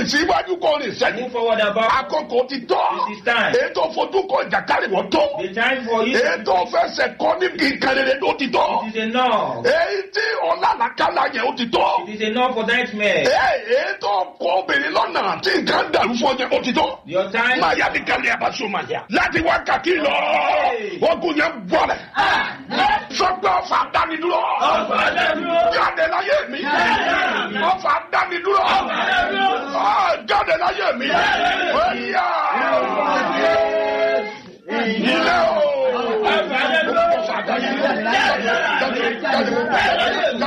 síwájú kò rìn sẹ́yìn Move forward about. àkókò ti tọ́ It is time. ètò fojú kọ ìjàkárì wọ́n tó The time for you. ètò fẹsẹ̀ kọ́ níbi ìkànnì ló ti tọ́ It is enough. èyí tí ọ̀làlàkàlà yẹn ó ti tọ́ It is enough for nightmare. ètò ọkọ̀ obìnrin lọ́nà tí nǹkan dàrú fún ọjà ó ti tọ́ Your time. máa yá ní kálí àbáṣọ máa yá láti wákàtí lọ ogun yẹn bọ̀lẹ̀ sọgbà ọ̀fà dánidúró jáde láyé mi ọ̀fà dánidúró Ah, jáde láyé mi ẹ̀yà ilé o ọ̀fà dánidúró jáde jáde jáde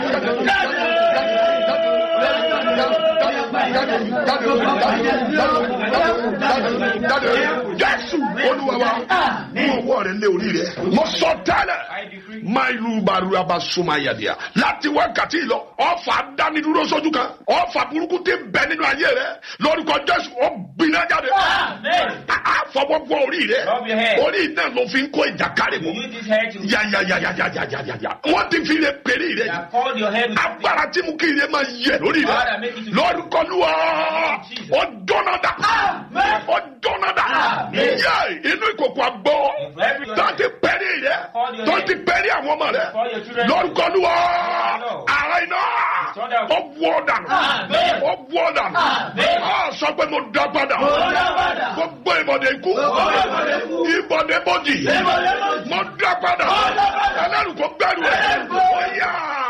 jésù olúwa wa mú ọwọ́ rẹ lé orí rẹ mo sọ tẹ́lẹ̀ I decree. máa ìlú barua bá súnmọ́ ayàdìyà láti wákàtí lọ ọfà dánidúró sójú kan ọfà burúkú ti bẹ nínú ayé rẹ lórúkọ jésù ó gbiná jáde àfọwọ́gbọ́ orí rẹ Rub your head. orí náà ló fi ń kó ìjàkárì You mọ́ use this hair to. yàyàyàyàyàyàyà wọ́n ti fi lè pèrè You rẹ have called your head with something. agbára tí mú kí ilé máa yẹ lórí rẹ Father, make it to- lórúkọ lúwa ó dọ́nà dà ó dọ́nà dà Amen. yẹ inú ìkòkò àgbọ̀ If every- tó ti pẹ́rì rẹ tó ti pẹ́rì àwọn ọmọ rẹ Call your children. lórúkọ lúwa Lord. ara iná Thunder. ó wọ́ dànù Amen. ó wọ́ dànù Amen. á sọ pé mo dá padà gbogbo ìbọ̀dé ikú ìbọ̀dé bọ́dì mo dá padà ẹlẹ́rù kò gbẹ́rù ẹ̀ ó yá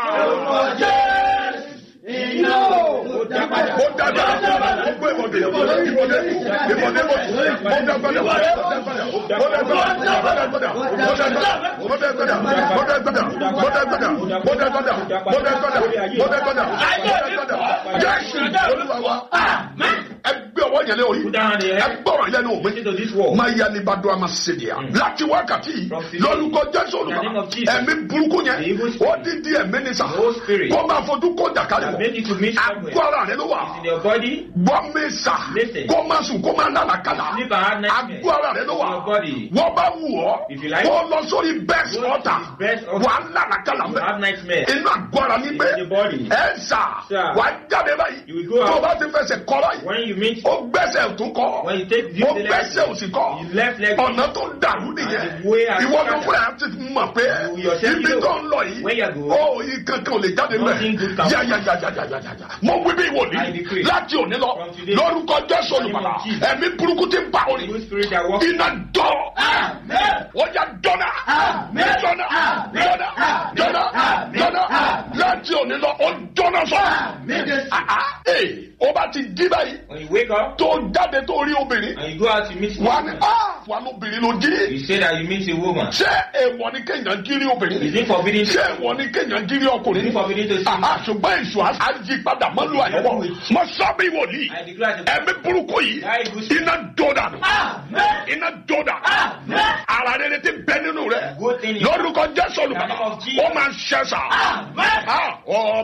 mo dá padà gbogbo ìbọ̀dé ìbọ̀dé ìbọ̀dé ìbọ̀dé bọ́dì mo dá padà mo dá padà mo dá padà mo dá padà mo dá padà mo dá padà mo dá padà mo dá padà mo dá padà mo dá padà mo dá padà mo dá padà mo dá padà jésù olúwa wa ẹgbẹ́ ọwọ́ yẹn lé orí Put down the head. ẹgbẹ́ ọ̀rọ̀ yẹn lé òwe Listen to this word. máa yá ní bàdó àmà sédìá láti wákàtí lórúkọ jésù In the name olùkọ́ of Jesus. ẹ̀mí burúkú The yẹn evil spirit. ó dídí ẹ̀mí ní sà The whole spirit. kó máa fojú kó jàkálẹ̀ That wọ̀ made you to meet somewhere. agbára rẹ ló wà It's in your body. gbọ́ mi sà Listen. kó máa sùn kó máa lálàkàlà Sleep and have nightmare. agbára rẹ ló wà It's in your body. wọ́n bá wù ọ́ If you like. kó lọ sórí best Go to altar the best altar. wà á lálàkàlà You mẹ́ have nightmare. inú agbára ní pé In the body. ẹ sà Sir. wà á jáde báyìí You will go out. tó o bá ti fẹsẹ̀ kọ́ báyìí When you meet, ó gbẹ́sẹ̀ tún kọ́ when you take the ó the gbẹ́sẹ̀ left, òsì kọ́ you left leg. ọ̀nà tó dàrú nìyẹn And the way I ìwọ tó started. fúnra ẹ ti mọ̀ pé You yourself ibi know. tó ń lọ Where yìí you go. ó yìí kankan ò lè jáde Nothing good mẹ́ can come. yáyáyáyáyáyá mo wí bí I ìwòlí decree. láti òní lọ From today. lórúkọ jésù In the name olùmọ̀lá of Jesus. ẹ̀mí burúkú ti ń pa orí evil spirit that walks. iná dọ́ ó yá dọ́nà dọ́nà dọ́nà dọ́nà dọ́nà láti òní lọ ó dọ́nà sọ ee ó bá ti dí báyìí When you wake up tó jáde tó rí obìnrin and you go out to meet wà ní someone, ah wà lóbìnrin ló jí you say that you meet a woman. ṣé èèwọ̀ ni kéèyàn jírí obìnrin Is it forbidden ṣé to èèwọ̀ ni kéèyàn jírí Is ọkùnrin it forbidden to sin? àhà ṣùgbọ́n èṣù á yí padà mọ́lú àyẹ̀wò mọ sábì wòlíì I declare as a ẹ̀mí burúkú yìí That evil spirit. iná dọ́dà nù iná dọ́dà ara rere ti bẹ nínú rẹ Good thing in- lórúkọ jésù In the name olùkọ́ of Jesus. ó máa ṣẹ́sà. Amen. ọ